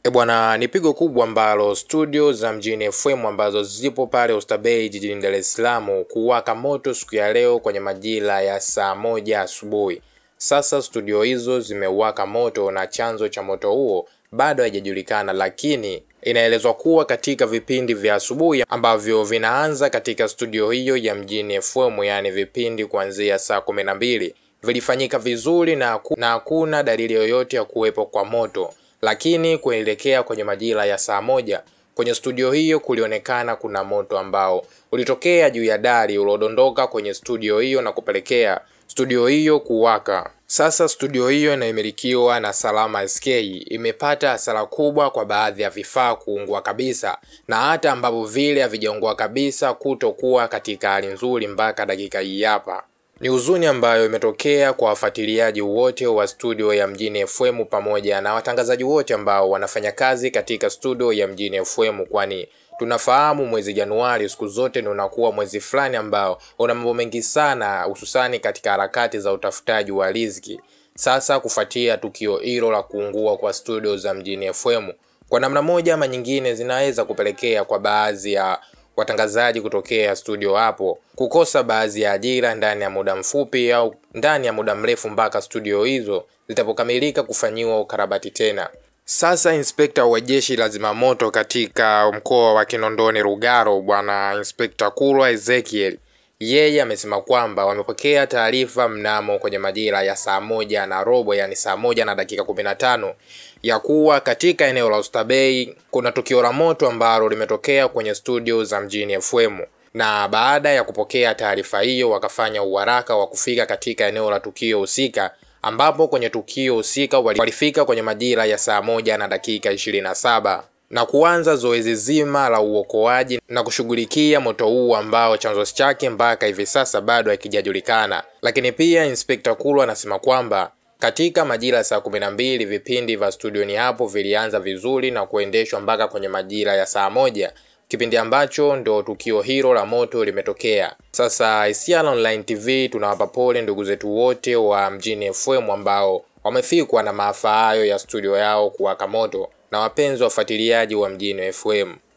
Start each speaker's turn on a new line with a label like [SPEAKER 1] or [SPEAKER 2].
[SPEAKER 1] E bwana, ni pigo kubwa ambalo studio za mjini FM ambazo zipo pale Oysterbay jijini Dar es Salaam kuwaka moto siku ya leo kwenye majira ya saa moja asubuhi. Sasa studio hizo zimewaka moto na chanzo cha moto huo bado haijajulikana, lakini inaelezwa kuwa katika vipindi vya asubuhi ambavyo vinaanza katika studio hiyo ya mjini FM, yaani vipindi kuanzia saa kumi na mbili vilifanyika vizuri na hakuna dalili yoyote ya kuwepo kwa moto lakini kuelekea kwenye majira ya saa moja kwenye studio hiyo kulionekana kuna moto ambao ulitokea juu ya dari uliodondoka kwenye studio hiyo na kupelekea studio hiyo kuwaka. Sasa studio hiyo inayomilikiwa na Salama SK imepata hasara kubwa kwa baadhi ya vifaa kuungua kabisa, na hata ambavyo vile havijaungua kabisa kutokuwa katika hali nzuri mpaka dakika hii hapa. Ni huzuni ambayo imetokea kwa wafuatiliaji wote wa studio ya Mjini FM pamoja na watangazaji wote ambao wanafanya kazi katika studio ya Mjini FM, kwani tunafahamu mwezi Januari siku zote ni unakuwa mwezi fulani ambao una mambo mengi sana, hususani katika harakati za utafutaji wa riziki. Sasa kufuatia tukio hilo la kuungua kwa studio za Mjini FM, kwa namna moja ama nyingine, zinaweza kupelekea kwa baadhi ya watangazaji kutokea studio hapo kukosa baadhi ya ajira ndani ya muda mfupi au ndani ya muda mrefu mpaka studio hizo zitapokamilika kufanyiwa ukarabati tena. Sasa inspekta wa jeshi la zimamoto katika mkoa wa Kinondoni Rugaro, bwana Inspekta Kulwa Ezekiel, yeye amesema kwamba wamepokea taarifa mnamo kwenye majira ya saa moja na robo, yani saa moja na dakika kumi na tano ya kuwa katika eneo la Oysterbay kuna tukio la moto ambalo limetokea kwenye studio za Mjini FM, na baada ya kupokea taarifa hiyo wakafanya uharaka wa kufika katika eneo la tukio husika, ambapo kwenye tukio husika walifika kwenye majira ya saa moja na dakika ishirini na saba na kuanza zoezi zima la uokoaji na kushughulikia moto huu ambao chanzo chake mpaka hivi sasa bado hakijajulikana. Lakini pia Inspekta Kulwa anasema kwamba katika majira ya saa kumi na mbili vipindi vya studioni hapo vilianza vizuri na kuendeshwa mpaka kwenye majira ya saa moja kipindi ambacho ndo tukio hilo la moto limetokea. Sasa Isiala Online TV tunawapa pole ndugu zetu wote wa Mjini FM ambao wamefikwa na maafa hayo ya studio yao kuwaka moto na wapenzi wafuatiliaji wa Mjini FM.